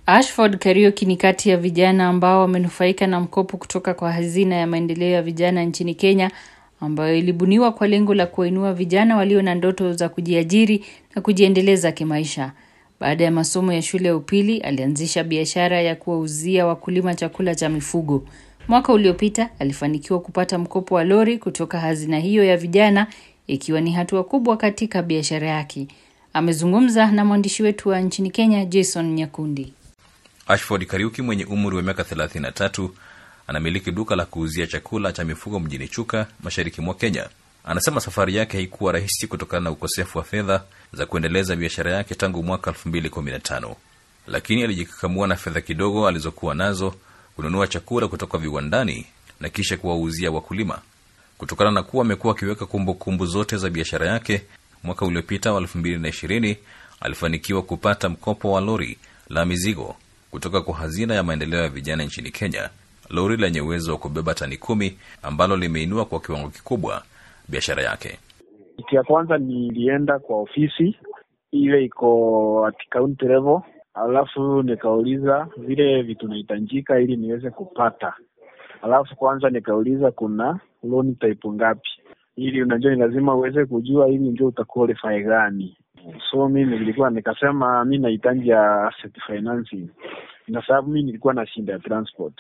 Ashford Kariuki ni kati ya vijana ambao wamenufaika na mkopo kutoka kwa hazina ya maendeleo ya vijana nchini Kenya ambayo ilibuniwa kwa lengo la kuwainua vijana walio na ndoto za kujiajiri na kujiendeleza kimaisha. Baada ya masomo ya shule ya upili, alianzisha biashara ya kuwauzia wakulima chakula cha mifugo. Mwaka uliopita alifanikiwa kupata mkopo wa lori kutoka hazina hiyo ya vijana, ikiwa ni hatua kubwa katika biashara yake. Amezungumza na mwandishi wetu wa nchini Kenya, Jason Nyakundi. Ashford Kariuki mwenye umri wa miaka 33 anamiliki duka la kuuzia chakula cha mifugo mjini Chuka, mashariki mwa Kenya. Anasema safari yake haikuwa rahisi kutokana na ukosefu wa fedha za kuendeleza biashara yake tangu mwaka 2015, lakini alijikakamua na fedha kidogo alizokuwa nazo kununua chakula kutoka viwandani na kisha kuwauzia wakulima. Kutokana na kuwa amekuwa akiweka kumbukumbu zote za biashara yake, mwaka uliopita wa 2020 alifanikiwa kupata mkopo wa lori la mizigo kutoka kwa hazina ya maendeleo ya vijana nchini Kenya, lori lenye uwezo wa kubeba tani kumi ambalo limeinua kwa kiwango kikubwa biashara yake. Kitu ya kwanza nilienda kwa ofisi ile iko at county level, alafu nikauliza vile vitu nahitajika ili niweze kupata. Alafu kwanza nikauliza kuna loan type ngapi, ili unajua ni lazima uweze kujua ili ndio utaqualify gani. So mimi nilikuwa nikasema mi nahitaji ya asset financing, na sababu mi nilikuwa na shinda ya transport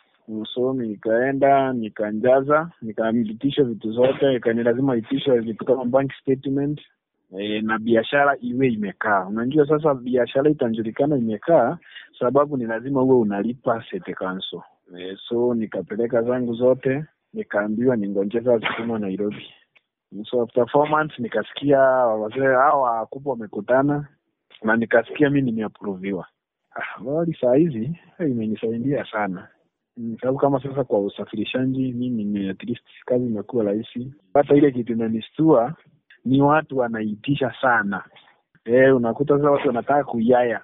so nikaenda nikanjaza nikamilikisha vitu zote ikani lazima itishwe vitu kama bank statement e, na biashara iwe imekaa. Unajua sasa biashara itajulikana imekaa sababu ni lazima uwe unalipa sete council. E, so nikapeleka zangu zote nikaambiwa ningonjeza zikuma Nairobi. So after four months nikasikia wazee hao wakubwa wamekutana na nikasikia mi nimeaproviwa. Ah, wali saa hizi imenisaidia sana sababu kama sasa kwa usafirishaji mimi at least kazi imekuwa rahisi. Hata ile kitu inanistua ni watu wanaitisha sana e, unakuta sasa watu wanataka kuyaya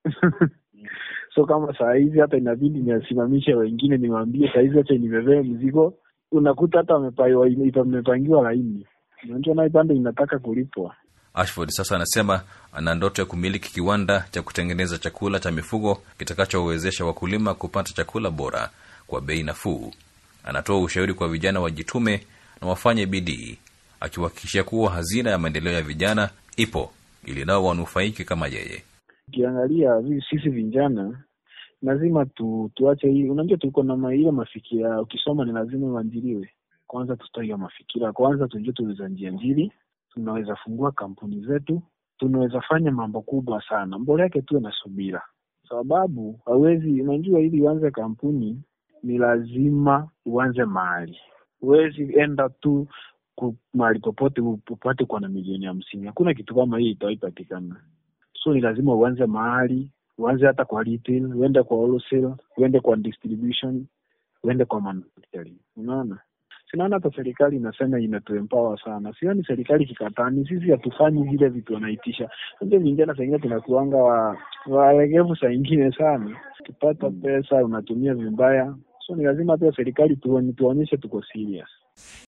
so kama saa hizi hata inabidi niwasimamishe wengine niwaambie saa hizi acha nibebee mzigo, unakuta hata wamepangiwa laini. Unajua naye bado inataka kulipwa. Ashford sasa anasema ana ndoto ya kumiliki kiwanda cha kutengeneza chakula cha mifugo kitakachowezesha wakulima kupata chakula bora kwa bei nafuu. Anatoa ushauri kwa vijana wajitume na wafanye bidii, akiwahakikishia kuwa hazina ya maendeleo ya vijana ipo ili nao wanufaiki kama yeye. Ukiangalia sisi vijana lazima tu, tuache hii. Unajua tuko na ile mafikira, ukisoma ni lazima uanjiliwe. Kwanza tutoe hiyo mafikira, kwanza tujue tuweza njianjili tunaweza fungua kampuni zetu, tunaweza fanya mambo kubwa sana. Mbele yake tuwe na subira, sababu hawezi, unajua, ili uanze kampuni ni lazima uanze mahali. Huwezi enda tu mahali popote upate kwa na milioni hamsini. Hakuna kitu kama hii itawaipatikana. So ni lazima uanze mahali, uanze hata kwa retail, uende kwa wholesale, uende kwa distribution, uende kwa manufacturing. Unaona? Sinaona hata serikali inasema imetuempower sana. Sioni serikali kikatani, sisi hatufanyi vile vitu wanaitisha. Ndio vijana saa ingine tunakuanga wa walegevu saa ingine sana, ukipata pesa unatumia vibaya, so ni lazima pia serikali tuonyeshe tuko serious.